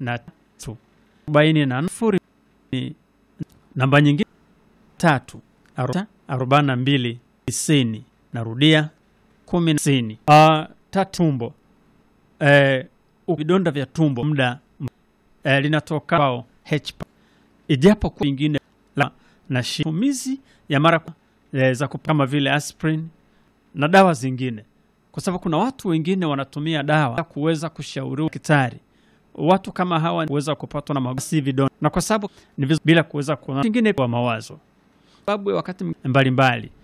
na tatu arobaini na sifuri namba nyingine tatu aru- arobaini na mbili tisini narudia kumi na tisini uh, tatu tumbo eh, vidonda vya tumbo muda eh, linatoka kwao H ijapo kwa ingine la na shitumizi ya mara kwa- eh, za kup- kama vile aspirin na dawa zingine, kwa sababu kuna watu wengine wanatumia dawa kuweza kushauriwa daktari. Watu kama hawa huweza kupatwa na magonjwa vidonda, na kwa sababu ni vizu, bila kuweza kuona ingine kwa mawazo, sababu ya wakati mbalimbali